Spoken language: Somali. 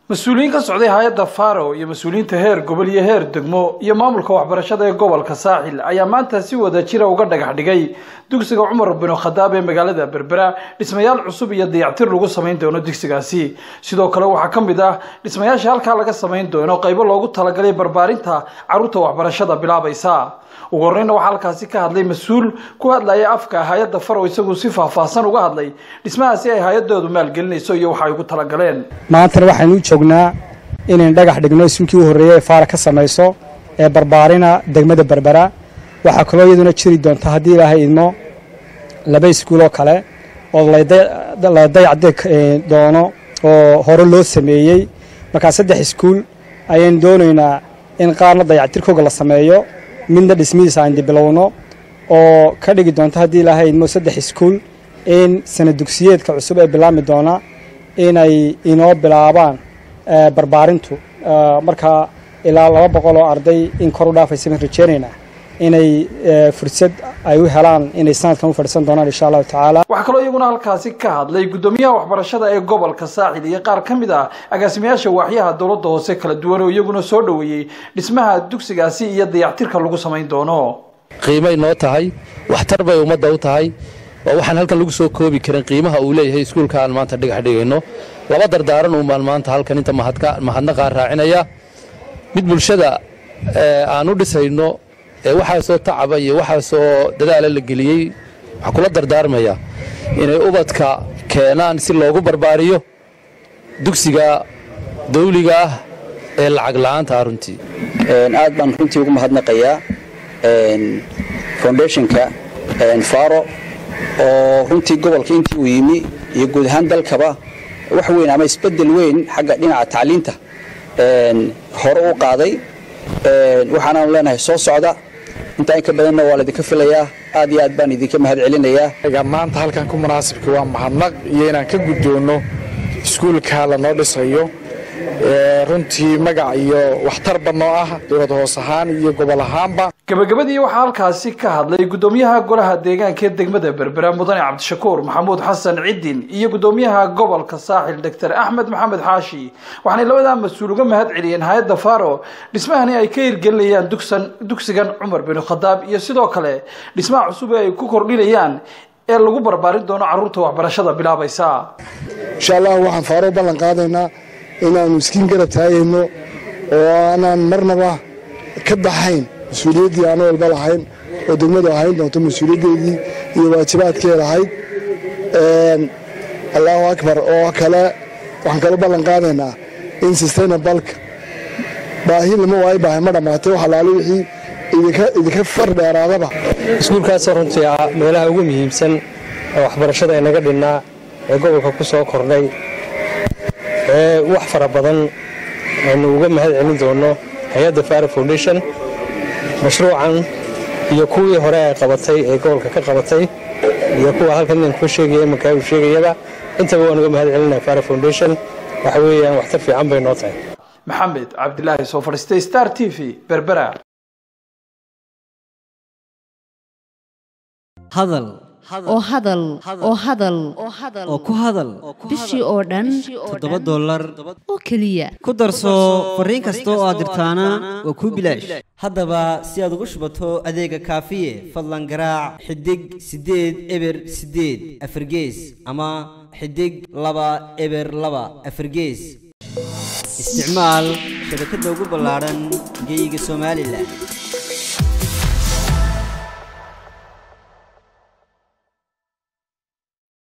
mas-uuliyiin ka socday hay-adda faro iyo mas-uuliyiinta heer gobol iyo heer degmo iyo maamulka waxbarashada ee gobolka saaxil ayaa maanta si wada jira uga dhagax dhigay dugsiga cumar binu khadaab ee magaalada berbera dhismayaal cusub iyo dayactir lagu samayn doono dugsigaasi sidoo kale waxaa ka mid ah dhismayaasha halkaa laga samayn doono qaybo loogu talagalay barbaarinta carruurta waxbarashada bilaabaysa ugu horreyna waxaa halkaasi ka hadlay mas-uul ku hadlaya afka hay-adda faro isagu si faahfaahsan uga hadlay dhismahaasi ay hay-adoodu maalgelinayso iyo waxa ay ugu talagaleen maantana waxaynu u joognaa inayn dhagax dhigno ismkii u horreeyey ee faara ka samayso ee barbaarina degmada berbera waxaa kaloo iyaduna jiri doonta haddii ilaahay idmo laba iskuuloo kale oo la dayacdeg doono oo hore loo sameeyey markaa saddex iskuul ayaynu doonaynaa in qaarna dayactirkooga la sameeyo midna dhismihiisa aynu dibilowno oo ka dhigi doonto haddii ilaahay idmo saddex iskuul in sana dugsiyeedka cusub ee bilaabmi doona inay inoo bilaabaan barbaarintu markaa ilaa laba boqol oo arday in kor u dhaafaysa baan rajeynaynaa inay fursad ay u helaan inay sanadkan u fadhiisan doonaan insha allahu tacaala waxaa kaloo iyaguna halkaasi ka hadlay guddoomiyaha waxbarashada ee gobolka saaxil iyo qaar ka mid ah agaasimayaasha waaxyaha dowladda hoose kala duwan oo iyaguna soo dhoweeyey dhismaha dugsigaasi iyo dayactirka lagu samayn doono qiimay noo tahay waxtar bay ummadda u tahay oo waxaan halkan lagu soo koobi karin qiimaha uu leeyahay iskuulka aan maanta dhigax dhigayno laba dardaaran uun baan maanta halkan inta mahadnaqaa raacinaya mid bulshada aan u dhisayno ee waxaasoo tacaba iyo waxaasoo dadaala la geliyey waxaa kula dardaarmaya inay ubadka keenaan si loogu barbaariyo dugsiga dawliga ah ee lacag la'aanta ah runtii aad baan runtii ugu mahadnaqayaa foundationka faro oo runtii gobolka intii uu yimi iyo guud ahaan dalkaba wax weyn ama isbedel weyn xagga dhinaca tacliinta hore u qaaday waxaanaanu leenahay soo socda intaa in ka badanna waa laydinka filayaa aad iyo aad baan idinka mahad celinayaa maanta halkan ku munaasibka waa mahadnaq iyo inaan ka guddoonno iskuulka lanoo dhisayo runtii magac iyo waxtarba noo ah dowlad hoos ahaan iyo gobol ahaanba gabagabadii waxaa halkaasi ka hadlay guddoomiyaha golaha deegaanka ee degmada berbera mudane cabdishakuur maxamuud xasan ciddin iyo guddoomiyaha gobolka saaxil doctor axmed maxamed xaashi waxaanay labadaa mas-uul uga mahad celiyeen hay-adda faro dhismahani ay ka hirgelinayaan dugsigan cumar binu khadaab iyo sidoo kale dhismaha cusub ee ay ku kordhinayaan ee lagu barbaarin doono carruurta waxbarashada bilaabaysa insha allah waxaan faaro ballan qaadaynaa inaanu iskiin garab taagayno oo aanaan marnaba ka baxayn mas-uuliyaddii aan walba lahayn oo degmadu ahayn doonto mas-uuliyaddeedii iyo waajibaadkee lahayd allahu akbar oo kale waxaan kala ballan qaadaynaa in sustainabalka baahi lama waayo baahi ma dhammaatay wax alaali wixii idinka far dheeraadaba iskuulkaasoo runtii ah meelaha ugu muhiimsan ee waxbarashada inaga dhinnaa ee gobolka ku soo kordhay ee wax fara badan aynu uga mahad celin doono hay-adda fara foundation mashruucan iyo kuwii hore ay qabatay ee gobolka ka qabatay iyo kuwa halkan inaan kuu sheegaya imankaa uu sheegayaba intaba waan uga mahad celinaya fara foundation waxa weeyaan waxtar fiican bay noo tahay maxamed cabdilaahi soo fadhiistay star t v berbera hadal oo hadal oo hadal oo ku hadal bishii oo dhan toddoba dollar oo keliya ku darso fariin kasta oo aad dirtaana waa kuu bilaash haddaba si aad ugu shubato adeega kaafiye fadlan garaac xidig siddeed eber siddeed afargees ama xidig laba eber laba afargees isticmaal shabakadda ugu ballaadhan geeyiga somalilan